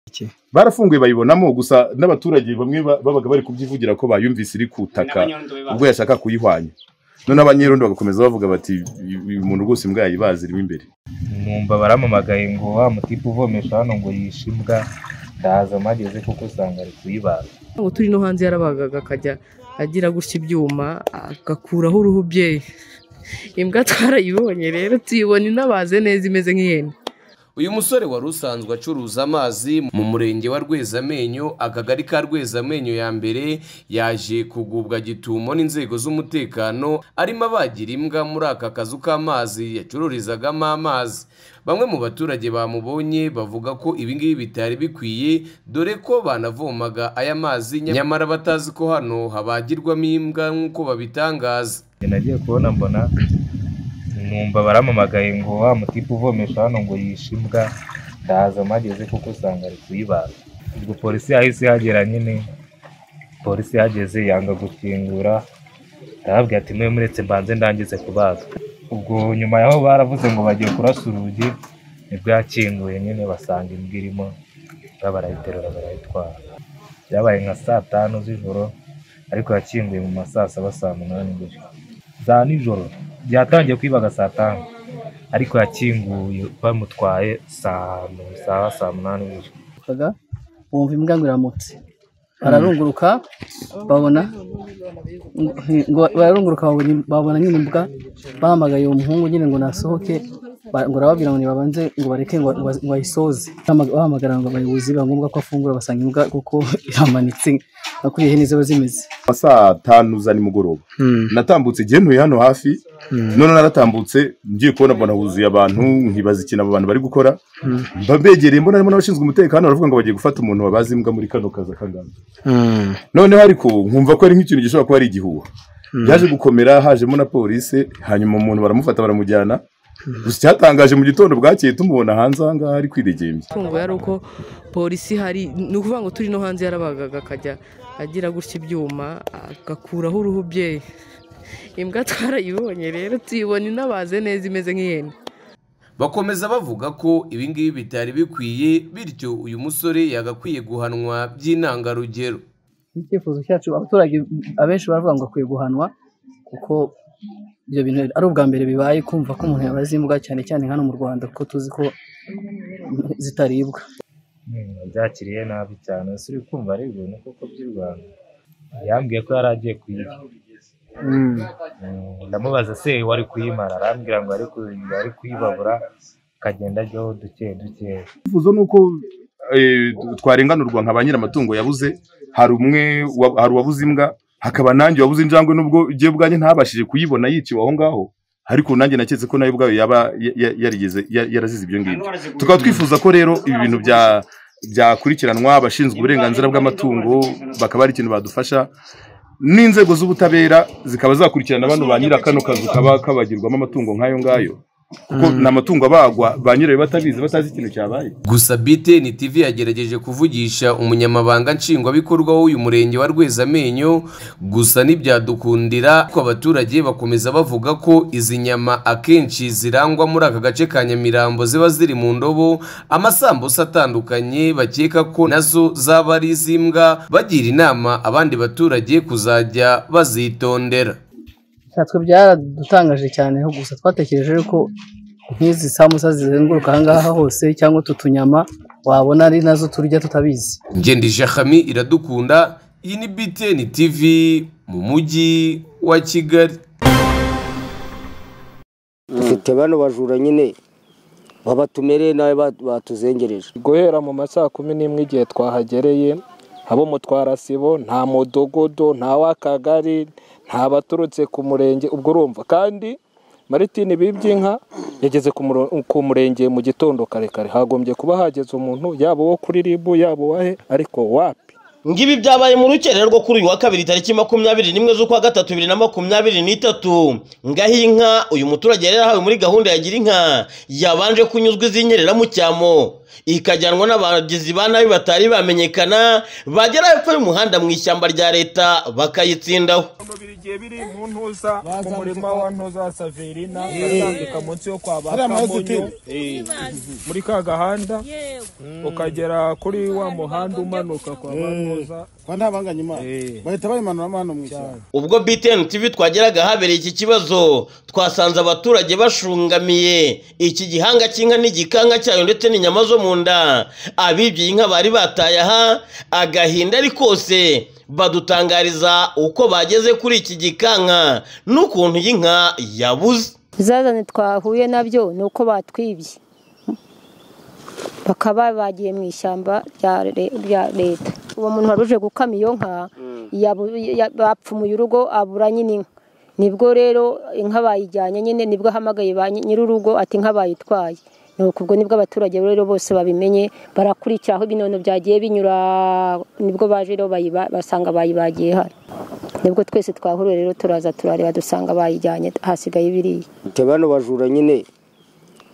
iki barafunguye bayibonamo gusa n'abaturage bamwe ba- babaga bari kubyivugira ko bayumvise iri kutaka ubwo yashaka kuyihwanya none abanyerondo bagakomeza bavuga bati uyu muntu rwose imbwa yayibazi irimo imbere numva baramamagaye ngo wa mutipe uvomesha hano ngo yishe imbwa ndaza mpageze kuko usanga ari kuyibaga ngo turi no hanze yarabagaga akajya agira gutya ibyuma agakuraho uruhu byeyi imbwa twarayibonye rero tuyibona inabaze neza imeze nk'ihene uyu musore wari usanzwe acuruza amazi mu murenge wa rwezamenyo akagari ka rwezamenyo ya mbere yaje kugubwa gitumo n'inzego z'umutekano arimo abagira imbwa muri aka kazu k'amazi yacururizagamo amazi bamwe mu baturage bamubonye bavuga ko ibi ngibi bitari bikwiye dore ko banavomaga aya mazi nyamara batazi ko hano habagirwamo imbwa nk'uko babitangaza nagiye kubona mbona numva baramamagaye ngo wa mutipe uvomesha hano ngo yishe imbwa ndaza mpageze kuko usanga ari kuyibaga ubwo polisi yahise ihagera nyine polisi yageze yanga gukingura ndababwira ati mwe muretse mbanze ndangize kubaga ubwo nyuma yaho baravuze ngo bagiye kurasa urugi nibwo yakinguye nyine basanga imbwa irimo imbwa barayiterura barayitwara byabaye nka saa tanu z'ijoro ariko yakinguye mu ma saa saba saa munani gutyo za nijoro byatangiye kwibaga saa tanu ariko yakinguye bamutwaye saa mu- saa saa munani gutyo bavugaga bumva imbwa ngo iramutse bararunguruka babona ngo bararunguruka babona- babona nyine imbwa bahamagaye uwo muhungu nyine ngo nasohoke ba- ngo arababwira ngo nibabanze ngo bareke ngo ngo- ngo ayisoze Bahamaga- bahamagara ngo abayobozi biba ngombwa ko afungura basanga imbwa kuko iramanitse nka kuriya hene ziba zimeze saa tanu za nimugoroba natambutse igihe ntuye hano hafi none naratambutse ngiye kubona mbona huzuye abantu nkibaza ikintu abo bantu bari gukora mba mbegereye mbona harimo n'abashinzwe umutekano baravuga ngo bagiye gufata umuntu wabaze imbwa muri kano kazi akangana noneho ariko nkumva ko ari nk'ikintu gishobora kuba ari igihuha yaje gukomera hajemo na polisi hanyuma umuntu baramufata baramujyana gusa icyatangaje mu gitondo bwakeye tumubona hanze aha ngaha ari kwidegembya tungo yari uko polisi hari ni ukuvuga ngo turi no hanze yarabagaga akajya agira gutya ibyuma agakuraho uruhu byeyi imbwa twarayibonye rero tuyibona inabaze neza imeze nk'ihene bakomeza bavuga ko ibi ngibi bitari bikwiye bityo uyu musore yagakwiye guhanwa by'intangarugero icyifuzo cyacu abaturage abenshi baravuga ngo akwiye guhanwa kuko ibyo bintu ari ubwa mbere bibaye kumva ko umuntu yabaze imbwa cyane cyane hano mu rwanda kuko tuzi ko zitaribwa Mm, byakiriye nabi cyane ese uri kumva ari ibintu koko by'i rwanda yambwiye ko yari agiye kuyiba Mm, ndamubaza se wari kuyimara arambwira ngo ari kuyiba ari kuyibabura akagenda ajyaho duke duke icyifuzo ni uko eh, twarenganurwa nka ba nyir'amatungo yabuze hari umwe wa- hari uwabuze imbwa hakaba nanjye wabuze injangwe nubwo igihe ubwanjye ntabashije kuyibona yiciwe aho ngaho ariko nanjye naketse ko nayo ubwayo yaba ya- ya- yarigeze ya- yarazize ibyo ngibyo tukaba twifuza ko rero ibi bintu bya byakurikiranwa abashinzwe uburenganzira bw'amatungo bakaba ari ikintu badufasha n'inzego z'ubutabera zikaba zakurikirana bano ba nyira kano kazu kaba kabagirwamo amatungo nk'ayo ngayo kuko ni amatungo abagwa ba nyirayo batabizi batazi ikintu cyabaye gusa BTN TV yagerageje kuvugisha umunyamabanga nshingwabikorwa w'uyu murenge wa Rwezamenyo gusa ntibyadukundira ko abaturage bakomeza bavuga ko izi nyama akenshi zirangwa muri aka gace ka Nyamirambo ziba ziri mu ndobo amasambusa atandukanye bakeka ko nazo zaba ari iz'imbwa bagira inama abandi baturage kuzajya bazitondera natwe byaradutangaje cyane ho gusa twatekereje ko nk'izi samusa zizenguruka aha ngaha hose cyangwa utu tunyama wabona ari nazo turya tutabizi Ngendije Khami iradukunda iyi ni BTN TV mu mujyi wa Kigali dufite bano bajura nyine babatumereye nawe ba- batuzengereje guhera mu ma saa kumi n'imwe igihe twahagereye abo mu twarasibo nta mudogodo nta w'akagari nta baturutse ku murenge ubwo urumva kandi maritini bibyinka yageze ku muro- ku murenge mu gitondo kare kare hagombye kuba hageze umuntu yaba uwo kuri ribu yaba uwahe ariko wapi ngibi byabaye mu rukerera rwo kuri uyu wa kabiri tariki makumyabiri n'imwe z'ukwa gatatu bibiri na makumyabiri n'itatu ngaho iyi nka uyu muturage yari yarahawe muri gahunda ya gira inka yabanje kunyuzwa izinyerera mu cyamo ikajyanwa n'abagizi ba nabi batari bamenyekana bagera hepfo y'umuhanda mu ishyamba rya leta bakayitsindaho mubiri igihe biri mu ntuza mu murima wa ntuza wa saverina bazambika munsi yo kwa ba kamonyo Eh, muri ka gahanda ukagera kuri wa muhanda umanuka kwa ba ntuza kwa nta banganya imana Eh. bahita bayimanuramo hano mu ishyamba ubwo btn tv twageraga ahabereye iki kibazo twasanze abaturage bashungamiye iki gihanga cy'inka n'igikanka cyayo ndetse n'inyama zo mu nda abibye inka bari bataye aha agahinda ari kose badutangariza uko bageze kuri iki gikanka n'ukuntu iyi nka yabuze ibizazane twahuye nabyo ni uko batwibye bakaba bagiye mu ishyamba rya re- rya leta uwo muntu wari uje gukama iyo nka yabu- ya- bapfumuye urugo abura nyine inka nibwo rero inka bayijyanye nyine nibwo ahamagaye ba nyi- nyir'urugo ati inka bayitwaye ni uku ubwo nibwo abaturage rero bose babimenye barakurikira aho ibinono byagiye binyura nibwo baje rero bayiba- basanga bayibagiye hano nibwo twese twahuruye rero turaza turareba dusanga bayijyanye hasigaye biriya Te bano bajura nyine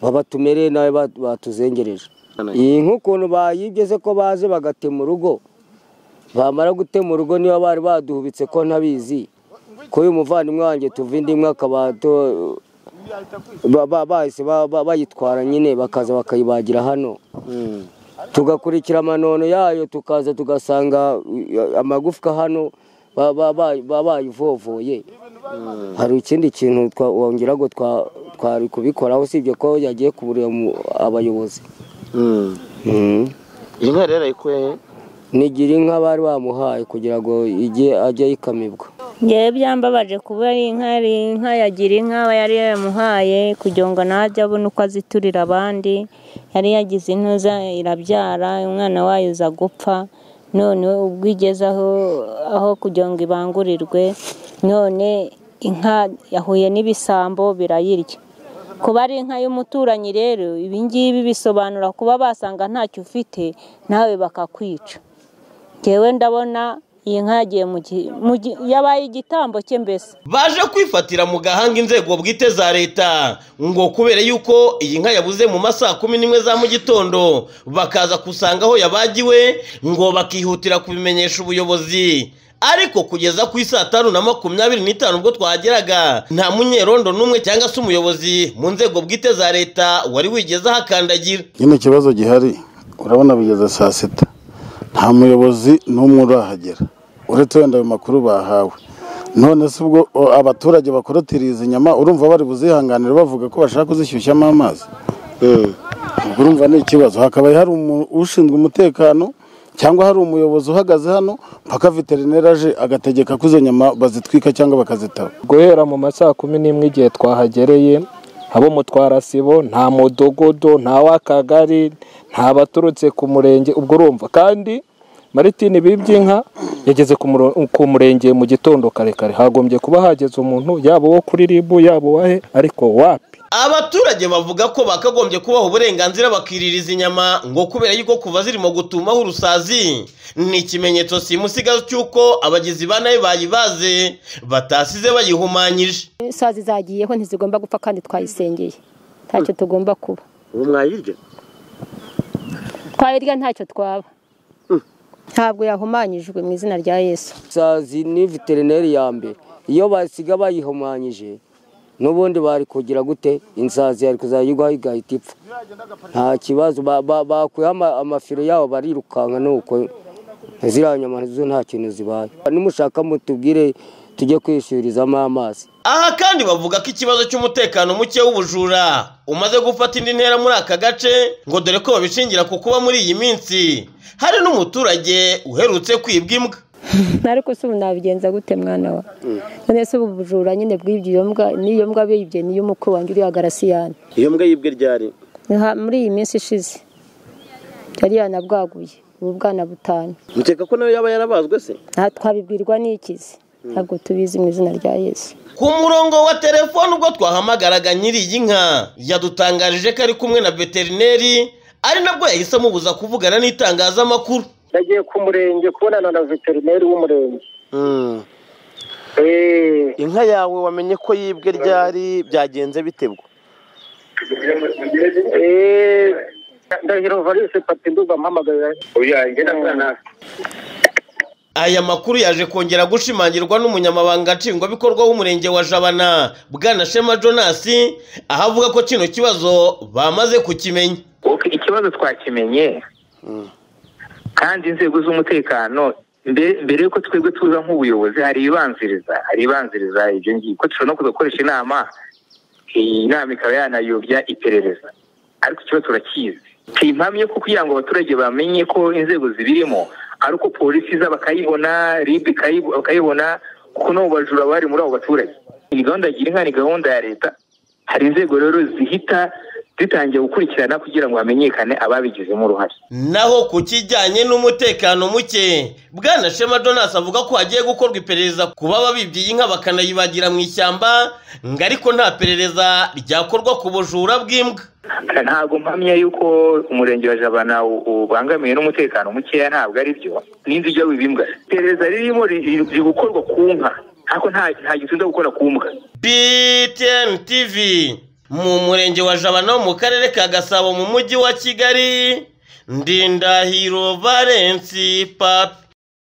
baba tumereye nawe ba- batuzengereje iyi nk'ukuntu bayibye ko baje bagatema urugo bamara gutema urugo niba bari baduhubitse ko ntabizi ko uyu muvandimwe wanjye tuva indi imwe akaba ato- ba- ba- bahise ba- ba- bayitwara nyine bakaza bakayibagira hano tugakurikira amanono yayo tukaza tugasanga uh, amagufwa hano ba- ba- ba- ba- bayivovoye hari ikindi kintu twa- wongera ngo twa- twari kubikoraho usibye ko yagiye kuburira mu- abayobozi Mhm. inka rero ayikuye nigira inka bari bamuhaye kugira ngo ijye ajye yikamibwa ngewe byambabaje kuba ari inka ari inka yagira inka aba yari yamuhaye kugira ngo nawe ajye abone uko aziturira abandi yari yagize intuza irabyara umwana wayo uza gupfa none ubwo igeze aho aho kugira ngo ibangurirwe none inka yahuye n'ibisambo birayirya kuba ari inka y'umuturanyi rero ibi ngibi bisobanura kuba basanga ntacyo ufite nawe bakakwica ngewe ndabona iyi nka yagiye mu gi- mu gi- yabaye igitambo cye mbese baje kwifatira mu gahanga inzego bwite za leta ngo kubera yuko iyi nka yabuze mu masaha kumi n'imwe za mu gitondo bakaza gusanga aho yabagiwe ngo bakihutira kubimenyesha ubuyobozi ariko kugeza ku isaa tanu na makumyabiri n'itanu ubwo twahageraga nta munyerondo n'umwe cyangwa se umuyobozi mu nzego bwite za leta wari wigeze ahakandagira nyine ikibazo gihari urabona bigeze saa sita nta muyobozi n'umwe urahagera uretse wenda ayo makuru bahawe none se ubwo o, abaturage bakorotiriye izi nyama urumva bari buzihanganire bavuga ko bashaka kuzishyushyamo amazi ubwo urumva ni ikibazo hakabaye hari umu- ushinzwe umutekano cyangwa hari umuyobozi uhagaze hano mpaka veterineri aje agategeka ko izo nyama bazitwika cyangwa bakazitaba guhera mu ma saa kumi n'imwe igihe twahagereye abo mu twarasibo nta mudogodo nta w'akagari nta baturutse ku murenge ubwo urumva kandi maritini bibyinka yageze ku muro- ku murenge mu gitondo kare kare hagombye kuba hageze umuntu yaba uwo kuri ribu yaba uwahe ariko wapi abaturage bavuga ko bakagombye kubaha uburenganzira bakiririza inyama ngo kubera yuko kuva zirimo gutumaho urusazi ni ikimenyetso simusigaza cy'uko abagizi ba nabi bayibaze batasize bayihumanyije isazi zagiyeho ntizigomba gupfa kandi twayisengeye ntacyo tugomba kuba ubu mwayirya twayirya ntacyo twaba ntabwo yahumanyijwe mu izina rya yesu sazi ni veterineri ya mbere iyo basiga bayihumanyije n'ubundi bari kugira gute insazi yari kuzayigwaho igahita ipfa nta kibazo ba- ba- bakuyeho ama- amafiro yabo barirukanka nuko ziriya nyama zo nta kintu zibaye nimushaka mutubwire tujye kwishyurizamo amazi aha kandi bavuga ko ikibazo cy'umutekano muke w'ubujura umaze gufata indi ntera muri aka gace ngo dore ko babishingira ku kuba muri iyi minsi hari n'umuturage uherutse kwibwa imbwa ariko se ubu nabigenza gute mwana wa none se ubu bujura nyine bw'ibyo iyo mbwa n'iyo mbwa bibye niyo mukuru wanjye uriya garasiyani iyo mbwa yibwe ryari Ni ha- muri iyi minsi ishize yari yanabwaguye ubu bwana butanu mukeka ko nawe yaba yarabazwe se nta twabibwirwa n'ikizi ntabwo tubizi mu izina rya yesu ku murongo wa telefone ubwo twahamagaraga nyiri iyi nka yadutangarije ko ari kumwe na veterineri ari nabwo yahise amubuza kuvugana n'itangazamakuru yagiye ku murenge kubonana na veterineri w'umurenge inka yawe wamenye ko yibwe ryari byagenze bitebwa ndahiro valise pati ndumva mpamagara oya njye na aya makuru yaje kongera gushimangirwa n'umunyamabanga nshingwabikorwa w'umurenge wa jabana bwana shema jonas aho avuga ko kino kibazo bamaze kukimenya ikibazo twakimenye kandi inzego z'umutekano mbe- mbere y'uko twebwe tuza nk'ubuyobozi hari ibanziriza hari ibanziriza ibyo ngibyo ko dushobora no kuza gukoresha inama iyi nama ikaba yanayobya iperereza ariko ikibazo turakizi si impamya yo kugira ngo abaturage bamenye ko inzego zibirimo ari uko polisi iza bakayibona ribu ikayibo- bakayibona kuko n'abo bajura bari muri abo baturage iyi gahunda gira inka ni gahunda ya leta hari inzego rero zihita zitangiye gukurikirana kugira ngo hamenyekane ababigizemo uruhare naho ku kijyanye n'umutekano muke bwana shema jonas avuga ko hagiye gukorwa iperereza ku baba bibye inka bakanayibagira mu ishyamba ngo ariko nta perereza ryakorwa ku bujura bw'imbwa ntabwo mpamya yuko umurenge wa jabana u- ubangamiwe n'umutekano mukeya ntabwo ari byo n'inzu ijya wibimbwa iperereza ririmo riri riri gukorwa ku nka ariko nta nta gitunze gukora ku mbwa btn tv mu murenge wa jabana wo mu karere ka gasabo mu mujyi wa kigali ndindahiro valensi papi